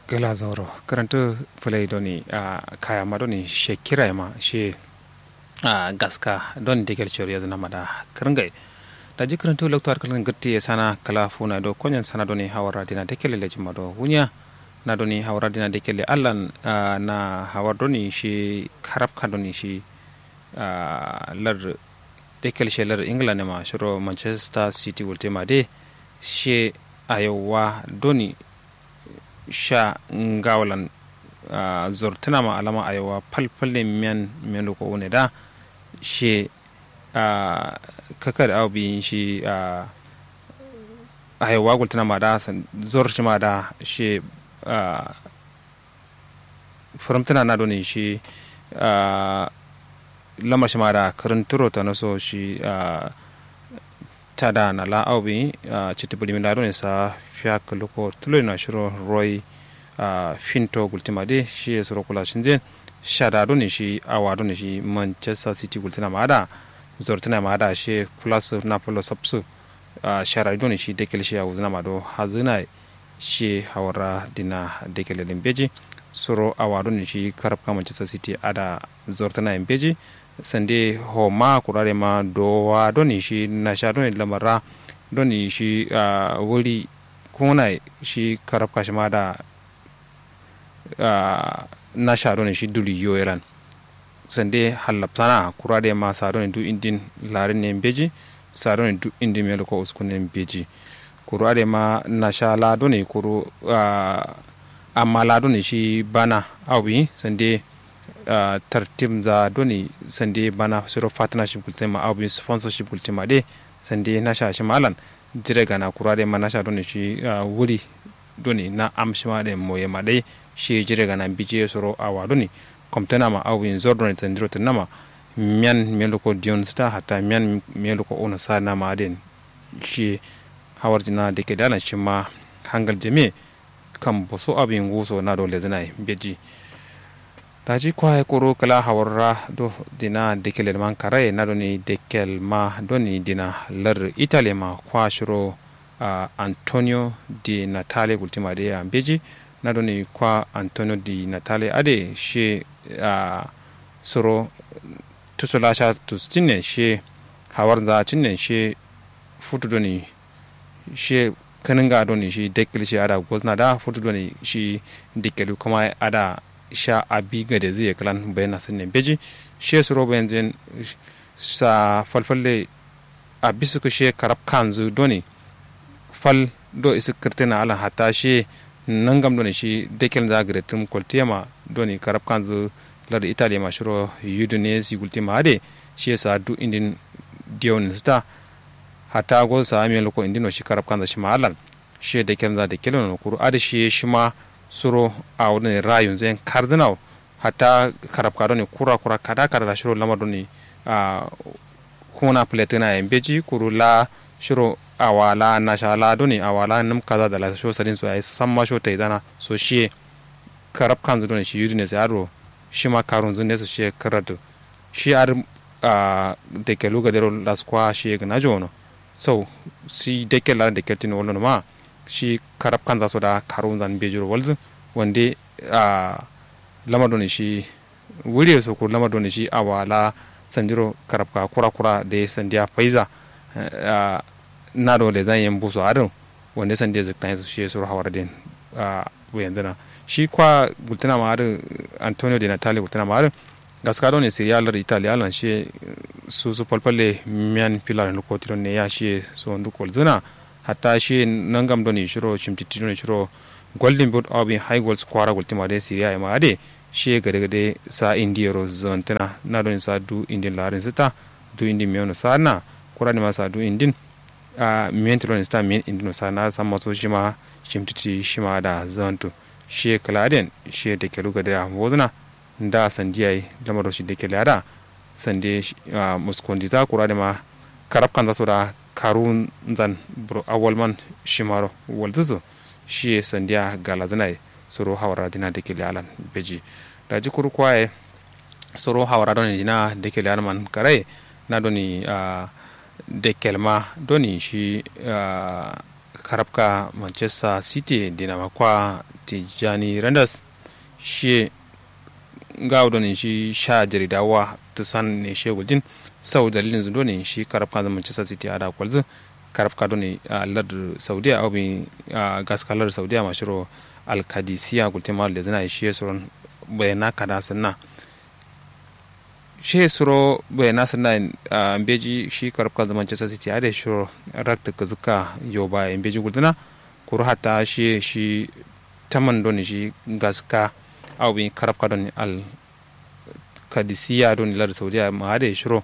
gela zauro karanta fulai doni a kaya ma doni she kira ma she a gaska don digel chori ya zana mada karangai da ji karanta lokto kalan gatti ya sana kala funa do konyan sana doni hawara dina dekele leji ma do wunya na doni hawara dina dekele allan na hawar doni shi karab ka doni shi lar dekel she lar england ma shiro manchester city wulte ma de she ayowa doni sha ngawalan uh, zortuna ma alama ayawa falfalle miyan miyan ko wune da she uh, kakar aw bi shi uh, ayawa gultuna ma da zor shi ma da she uh, furamtuna na doni shi uh, lama shi ma da karanturo ta naso shi uh, tada na la aw bi uh, chitibuli mi da doni sa fiyak loko tulo na shiro roy uh, finto gultima de shi ya suro kula shinje shada do ne shi awa do ne shi manchester city gultina ma da zortina ma da shi plus napolo subsu uh, shara do ne shi dekel shi ya uzna ma do hazina shi hawara dina dekel din beji suro awa do ne shi karab ka manchester city ada zortina in beji sande ho ma kurare ma do wa do ne shi na sha do ne lamara do ne shi uh, wuri kuna shi karab kashi ma da na sharo ne shi duli yo iran sande hallaptana kura da ma saro ne du indin larin ne beji saro ne du indin melo ko uskun ne beji kura da ma na sha lado ne kuru amma lado ne shi bana awi sande tartim za doni sande bana suro partnership kultema awi sponsorship kultema de sande na sha shi malan jire gana kurade ma nasha doni shi wuri doni na amshima de moye ma dai shi jire gana bije soro awa doni komtena ma awin zordon tandiro tanama mian melo ko dion sta hata mian melo ko ona sa na ma den shi hawarjina de ke dana shi ma hangal jeme kan boso abin guso na dole zana beji daji kwaye koro kala hawarra do dina dekel man kare na doni dekel ma doni dina lar italy ma kwa shiro uh, antonio di natale ultima de ambeji na doni kwa antonio di natale ade she uh, soro tusola sha tustinne she hawar za cinne she futu doni she kaninga doni shi dekel shi ada gozna da futu doni shi dekel kuma ada sha abi ga da zai kalan bayan sun ne beji she su roba yanzu sa falfalle a bisu ku she karab kanzu doni fal do isi kirtina ala hata she nan gam doni shi dekel za gare tum koltiyama doni karab kanzu lar italy ma shiro udinese gultima ade she sa du indin dion sta hata go sa mi loko indino shi karab kanzu shi ma alan she dekel za dekel no kuru ade shi shi ma suro a wani rayun zai kardinal hatta karab kado ne kura kura kada kada da shiro lamar ne a kuna platina yan beji kuru la shiro awala na shala do ne awala nim kaza da la sho sadin so ai san ma sho tai dana so shi karab kan zo ne shi yudi ne zaro shi ma karun zun ne so shi karatu shi ar a de ke luga dero las kwa shi ga na jono so si de ke la de ke tin wono ma shi karab kan za su da karun zan bejiro walzu wande a lamar doni shi wuri su ko lamar doni shi a wala sanjiro karab ka kura kura da ya sandiya faiza na dole zan yi busu adin wanda sandiya zikta su shi su hawar din a yanzu na shi kwa gultuna ma adin antonio de natale gultuna ma adin gaska doni siriyalar italiyalan shi su su falfalle miyan filar nukotiron ne ya shi su wandu kolzuna hatta shi nangam doni shiro chimtiti doni shiro golden boot abin high goals kwara gultima de syria ma ade shi gade gade sa indiyaro zontana na doni sa du indin larin sita du indin miyono sa na kura ma sa du indin a miyan tilon sta miyan indin sa na sa maso shi ma chimtiti shi ma da zonto shi kaladen shi da kelu gade a woduna da sandiyai lamaro shi da kelada sande muskondi za kura ma karab kan za su da karun zan bro awal man shimaro walduzo shi sandiya galadinai soro hawara dina da ke alan beji da ji kuru kwaye soro hawara doni dina da ke man kare na doni uh, da kelma doni shi uh, karabka manchester city dina makwa tijani randers shi gawo ne shi sha jaridawa tusan ne shi gujin sau dalilin zudo ne shi karabka da manchester city a da kwalzu karabka do ne a lardar saudiya au bi gaska lardar saudiya mashiro alkadisiya gultimar da zina shi suron bayana kada sanna shi suro bayana sanna beji shi karabka da manchester city a da shiro rakta ka zuka yau ba beji gultuna kuru hata shi shi taman do ne shi gaska au bi karabka do ne al kadisiya do ne lardar saudiya ma da shiro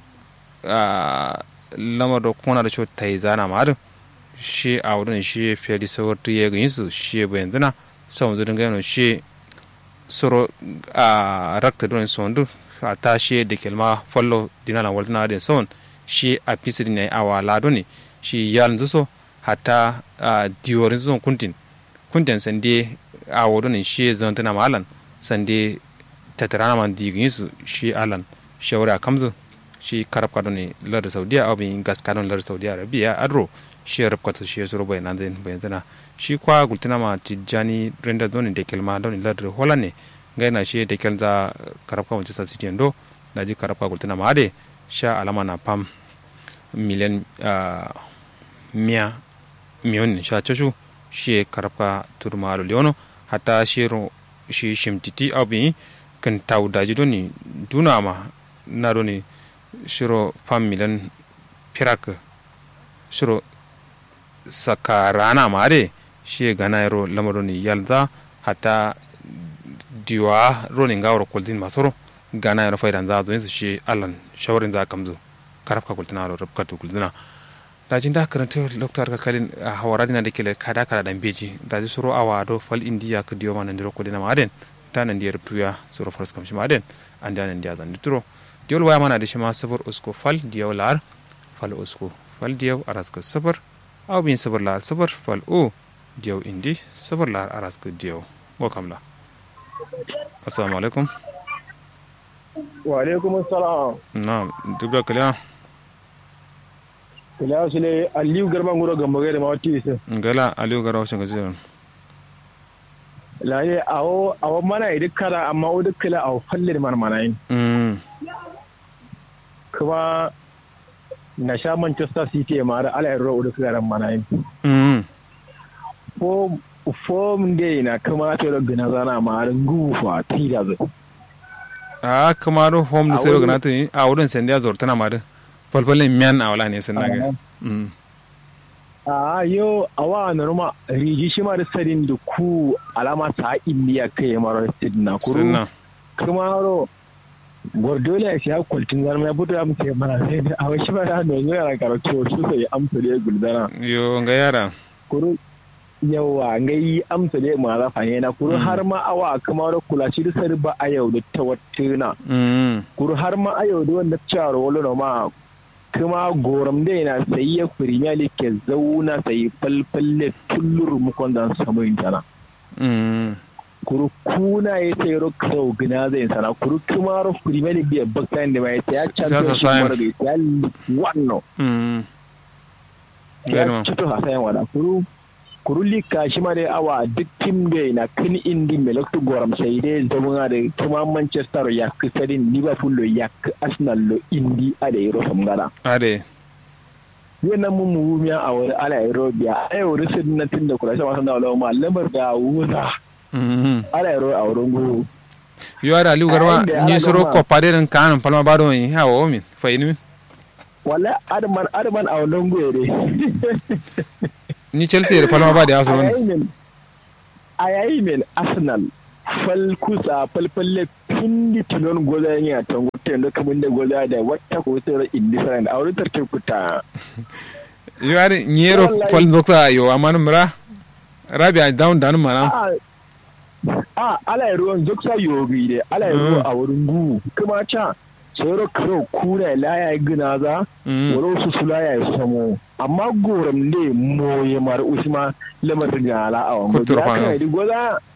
lamar da kuna da ta yi zana ma shi a wurin shi fiye da sauwar tuye ga yinsu shi ba yanzu na sau zurin gano shi soro a rakta don sondu a ta shi da kelma fallo dina na waltana da son shi a fisi da ne a wala ne shi yalin zuso hata a diyorin zuwan kuntin kuntin sande a wurin shi zantana ma alan sande tattara na man digin yinsu shi alan shawara a kamzu shi karab kadon ne lar saudiya abin gas kadon lar saudiya arabiya adro shi rab kato shi suru bai nan zai bai zana shi kwa gultina ma tijjani renda doni da kelma doni lar hola ne gai na shi da kel za karab ka wancan city ndo da ji karab ka gultina ma ade sha alama na pam miliyan miya miyon sha chashu shi karab ka turma alo leono hata shi shi shimtiti abin kan tawu daji doni duna ma na doni shiro fam milan pirak shiro saka rana mare shi gana yaro lamaro ni yalza hata diwa roni ngawro kuldin masoro gana yaro faydan za zo shi allan shawarin za kamzo karafka kuldina ro rabka to kuldina da jin da karanta doktor ka kalin hawara dina da kele kada kada dan beji da ji suro awa do fal indiya ka diyo manan diro kuldina maden tanan diyar tuya suro fars kamshi maden an da nan diya zan dituro diol waya mana da shi ma sabar usko fal diyaw lar fal usko fal diyaw araska sabar aw bin sabar lar sabar fal o diyaw indi sabar lar araska diyaw go kamla assalamu alaikum wa alaikum assalam na duk da kaliya kaliya su ne aliyu garba ngoro gamba gaida ma wati isa ngala aliyu garba shin gaji laye awo awo mana idik kara amma o duk kala awo falle man mana yin kuma na sha manchester city ma da ala yaro da karan mana yin ko fom de na kuma ta da gina zana ma da gufa tida zai a kuma ro home da sai gana ta a wurin sanda ya zortana ma da falfalin miyan a wala ne sun naga a yo awa norma riji shi ma da sadin da ku alama ta indiya kai mara sidna kuru kuma ro Guardiola ya siya kwaltin zama ya fito ya mutu ya mana sai da a wasu ba da yanzu yana karatu su sai amsa da ya guldana. Yo ga yara. Kuru yawa ga yi amsa da ya mara fanye na kuru har ma awa kuma da kula shi da sari ba a yau da ta watuna. Kuru har ma a yau da wanda cewa wani na ma kuma goram da yana sayi ya firimiya da ke zauna sayi falfalle tullur mukon da samu intana. kuru kuna ya sai ro kau gina zai sana kuru kuma ro premier league biya baktan da mai ya championship mara ga ya wanno ya cito hasayan wada kuru kuru lika shi ma dai awa duk tim da na kan indi mai lokacin goram sai dai zama da kuma manchester ya kusurin liverpool lo ya arsenal lo indi a da yaro samgara ade yana mun muhimmiya a wani ala aerobia a yau risin na tun da kula shi wasan da wala lamar da wuza ala yaro a wurin guru yo ada aliu garba ni soro ko pade den kan palma bado yi ha o min fa ini min wala adman adman a wurin guru de ni chelsea da palma bade asoro a yayi min arsenal fal kusa falfalle pindi tunon goza yin a tango tendo kamun da goza da wata ko sai indifferent a wurin tarkin kuta yo ada nyero fal zokta yo amanu mura rabia down down mana a ala ruwan zoksa yogi de ala ruwa a wurin gu kuma ca tsoro karo kuna la ya gina za wani su sula ya samo amma goram ne moye mar usma lamar da ala a wani Kutur kwano. da goza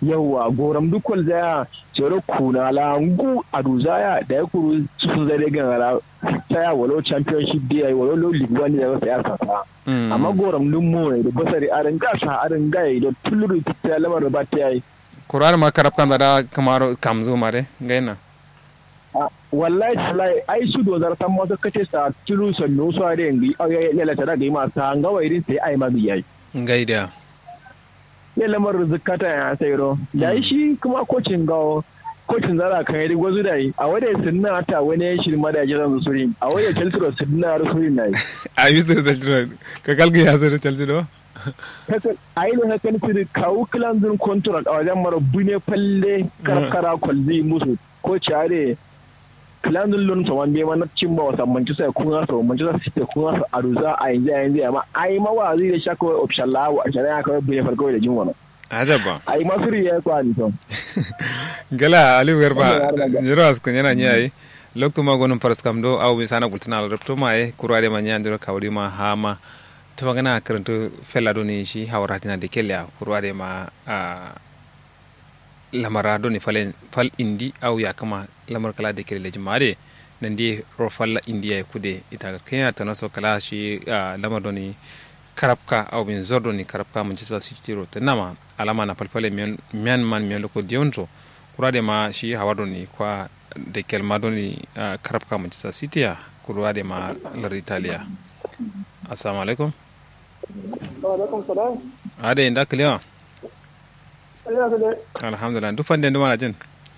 yawa goram dukkan zaya tsoro kuna la ngu aduzaya da ya kuru sun zai gan ala taya walo championship dia walo lo league wani da ya sasa amma goram dun mo da basari arin gasa arin gai da tuluru ta lamar ba ta yi kurar ma karab kan da kamar kamzo mare gaina wallahi wallahi ai su do zar tan masa kace sa tulu sanno so are ngi ay ya la tada ma sa nga wa irin sai ai ma bi yayi gaida ya lamar zakata ya sai ro da shi kuma kocin gawo kocin zara kan yi gwazu da yi a wadda sinna ta wani ya shirma da jiran surin a wadda chelsea sinna surin na yi a yi su da ka kalga ya zara chelsea do a yi ne hakan su da kawo kilanzin contract a wajen mara bune falle karkara kwalzi musu ko care kilanzin lun saman bai mana cin ba wasan manchester kun hasa manchester city kun hasa a ruza a yanzu a yanzu amma a yi mawa zai da shaka wai option lawa a shari'a kawai bune farko da jin wani ajaba a yi masu riya kwa ni to gala ali werba jiro askun yana nyayi lokto ma gonum paras kam do aw mi sana gultana repto ma e kurade ma nyandiro kawri ma hama to magana karanto fella do ni shi hawra tina de kella kurade ma a lamara do ni falen fal indi aw ya kama lamar kala de kelle jumare nan di ro falla india e kude ita kenya tanaso kala shi lamar do ni karabka aw bin zordo ni karabka manchester city ro tanama alama na palpale mian man mian loko dionto kurade ma shi hawado ni kwa de kelma do ni uh, karabka manchester city ya kurade ma lar italia assalamu alaikum wa alaikum salam ade inda kliya alhamdulillah alhamdulillah duk fande nduma jin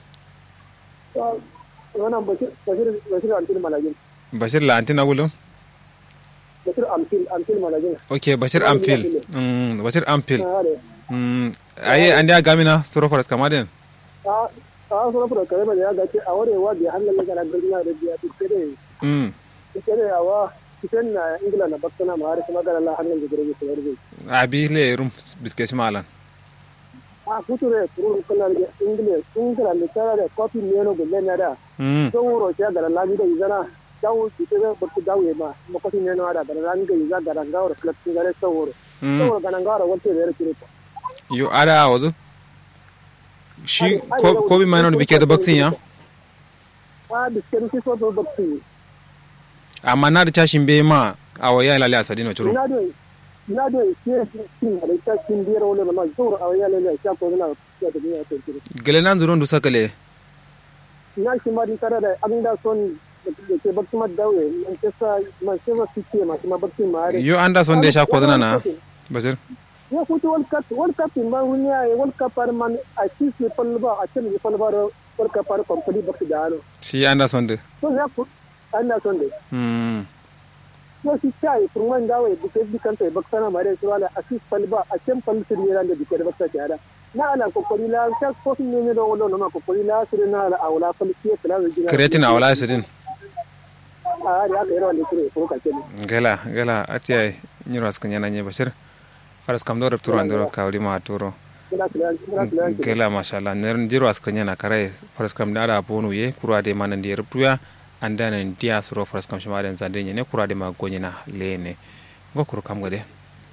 wannan bashir bashir bashir antil malajin bashir la antina gulum bashir amfil amfil malajin okay bashir amfil mm bashir amfil mm ayi andi agamina soro faras kamaden a a soro faras kare ba ya ga ce a warewa da hannun daga na birnin da biya ce da mm ce da yawa cikin na ingila na bakkana ma har kuma ga Allah hannun da girgi su yarda abi le rum biske malan a future turu kala da ingila ingila ne tara da kofi ne no gulle na da mm don wuro ya ga labi da izana dawo su ta bakku dawo ma ma kofi ne no da da labi da iza ga rangawar club sun gare sauro sauro ga rangawar wanda ya rike yo ada wazo shi ko bi mayano bike da boxing ya a biskit shi so boxing amma na da cashin bai ma a waya lalle a sadino ciro ina da ina da shi shi da ta kin biyar wala ma sauro a waya lalle sha ko na ya da ya ta ciro gele nan zuron du sakale ina shi ma din tare da abin da son da ke boxing ma dawe man ce sa man ce ma fice ma kuma boxing ma yo anderson da sha ko zana na basir ya kuta world cup world cup in ban hunya ya world cup par man a ci se palba a ce ne palba world cup par company ba su da ano shi anderson da to ya ku anda son de mm yo si chai purman dawe bu ke bi kan tai baksana mare su wala a ci palba a ce pal su ne ran da bi ke da baksa ta na ala kokori la ta ko ne ne do wala na kokori la su na ala awla pal ki ta la jina kreatin awala sidin a ya ka yawan da kure ko ka ce gala gala atiya nyiro askan yana nye bashir faras kam do repturo andoro kawli ma turo gela mashallah ner jiro askan yana kare faras kam da bonu ye kurade manan di reptuya anda nan dia suro faras kam shima den zande ne kurade ma gonyina lene go kuru kam gade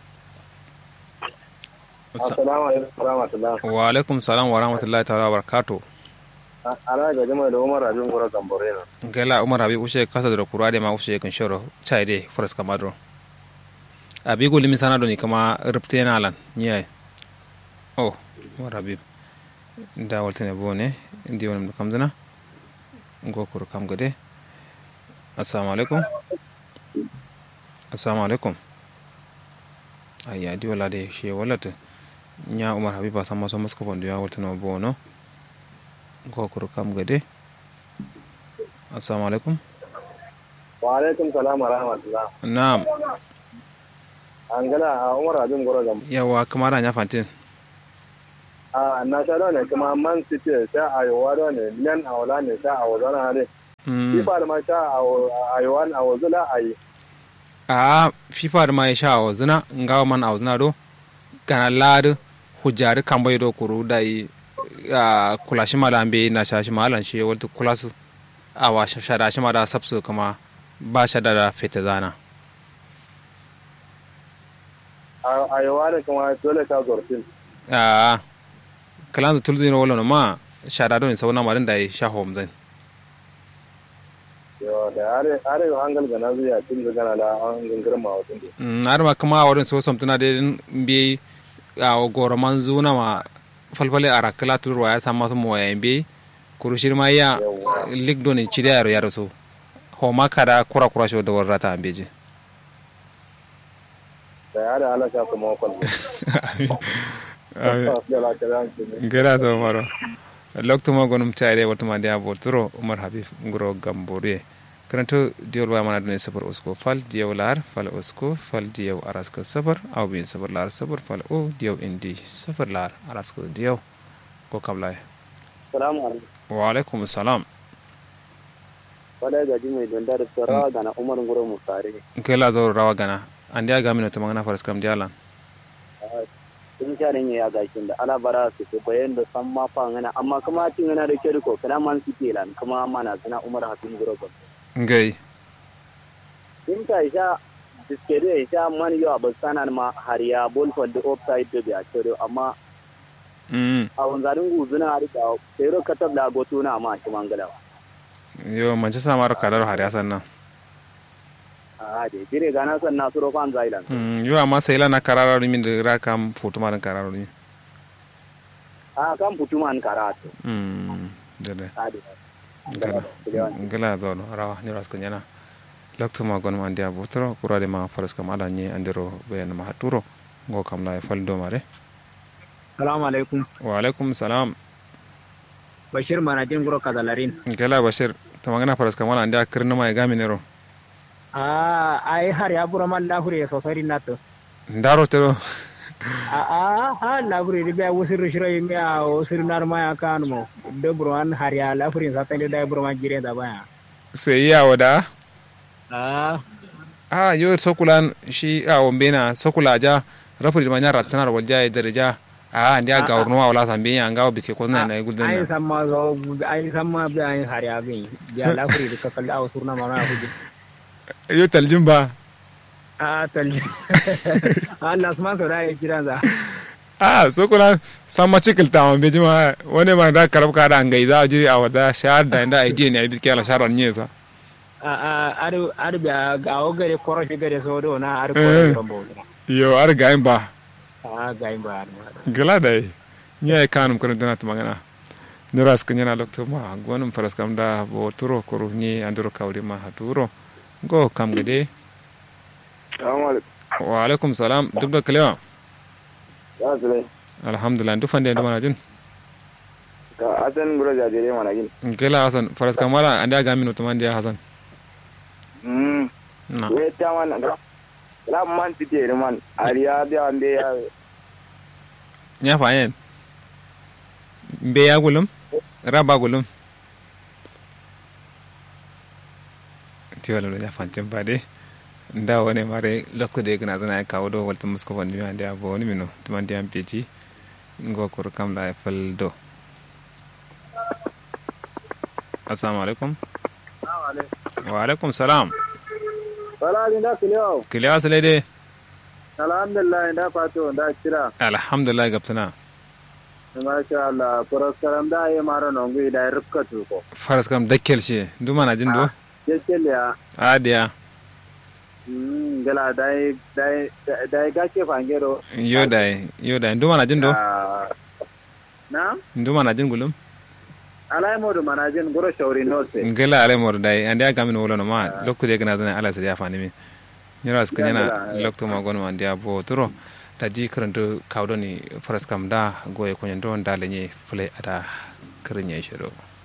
assalamu alaikum warahmatullahi wa alaikum salam wa rahmatullahi ta'ala wa barakatuh ana ga jama'a da Umar Abin Gora Gambore na gela umar abi ushe kasa da kurade ma ushe kan shoro chaide faras kamadro abi goli mi sana doni kama rupte na lan nyai oh umar abi da waltene bone ndi wonum kam dana ngo kur kam gode assalamu alaikum assalamu alaikum ayya di wala de she walata nya umar habiba sama so masko bondo ya waltene bono ngo kur kam gode assalamu alaikum wa alaikum salam wa rahmatullah na'am an gana a Umar Abin Gora Gambore yawa kamar anya fantin a na sha da ne kuma man city sha a yawa da ne nan a wala ne sha a wazana hade fifa da ma sha a yawa a wazula a yi a fifa da ma ya sha a wazuna ngawa man a wazuna do kana ladu hujjari kan bai do kuru da yi a kula shi ma da an bai na sha shi ma alan shi wata kula su a wa shada shi ma da sabsu kuma ba shada da fita zana a yawa ne kuma dole ta zorfin a kalan tulzi no wala no ma shada don sauna marin da sha hom zan yo da are are hangal gana zuya tun da gana da an gangar ma wutun de mm ar ma kama wurin so samtuna de bi a goro man zuna ma falfale ara kala turwa ya sama su mo ya bi kurushir ma ya lig don ci da yaro yaro so ho ma kada kura kura sho da warrata an beje da are ala sha kuma kwal gera to maro loktuma gonum tare watuma dia boturo umar habib ngoro gambore karanto diol wa mana dune sabar usko fal diyaw lar fal usko fal diyaw araska sabar aw bin sabar lar sabar fal o diyaw indi sabar lar araska diyaw ko kablay salamu alaikum wa alaikum salam wala gaji mai donda da tsara gana umar ngoro musare kela zo rawa gana andi aga mino tamangana faras kam dialan sun sha ne ya gashin da ala bara su ko bayan da san ma fa ngana amma kuma cin ngana da ke ko kana man su ke lan kuma mana kana umar hakim ngoro ko ngai in ta isha biskede isha man yo abasana ma hariya bol for the offside da ya tsoro amma mm a wanzarin guzuna har ka sai katab da goto na ma shi mangala yo manchester maro kadaro hari asan na a de dire gana san na suro fan zailan mm yo amma sai lana kararo min da ra kam foto maran kararo ni a kan putuman karatu mm dede a de gala gala do no rawa ni ras kanyana lokto ma gon man dia botro kurade ma faras kam ala ni andiro be na ma haturo go kam la fal do mare salamu alaikum wa alaikum salam bashir manajin guro kazalarin gala bashir tamangana faras kam ala ndia kirna ma ga minero a ai har ya bura man lahure sosari nato ndaro tero a a ha lahure ribe wusir shiro yimi a wusir nar ma ya kan mo de buro an har ya lahure sa tande da buro man jire da baya sai ya wada a a yo sokulan shi a wombena sokula ja rafuri ma nyara tsanar walja daraja a ndia ga urno wala sambe ya ngawo biske ko na na ai gulden samma zo ai samma bi ai har ya bi ya lahure ka kalla a wusir na ma na huje yo taljin ba a talje Allah su ma so da ya kiran za a sokula sama cikil ta ma beji ma wani ma da karab ka da ngai za jiri a wada shahar da inda idea ne biske ala sharar nye sa a a adu adu ga ga o gare koro shi gare so do na adu koro rombo yo ar ga ba a ga in ba gala da nye kanum kono dana to magana niras kanyana lokto ma gonum faras kam da bo turo koru ni anduro kawri ma haturo go kam gade assalamu alaikum wa alaikum salam duk da kalewa ya zule alhamdulillah duk fande da manajin ka asan gura jajire mana gin gela hasan faras kam wala anda ga minu to mande hasan mm na we ta man ga la man ti te man ariya da ande ya nya fayen mbe ya gulum raba gulum ti wala ya fantin ba de nda wone mare lokko de gna zana kawo do walta musko woni mi ande abo woni mino to mande am peji ngo kor kam la fal do assalamu alaikum wa alaikum salam wala ni da kiliyo kile asale de alhamdulillah da fato da kira alhamdulillah gaptana masha Allah puraskaram da yi mara nongu da rukka tuko faras kam dakkel she duma na jin do kekel ya adiya mm gala dai dai dai gake fangero yo dai yo dai duma na jin do Ah, na duma na jin gulum alai modu manajin goro shauri nose ngela ale mor dai ande aga min wolo no ma lokku de gna zana ala sadiya fani mi nyara skanyana Yandala, lokto ma gon ma ndia bo turo taji karanto kawdoni faras kam da goye ko nyando ndale nye fule ada krenye shiro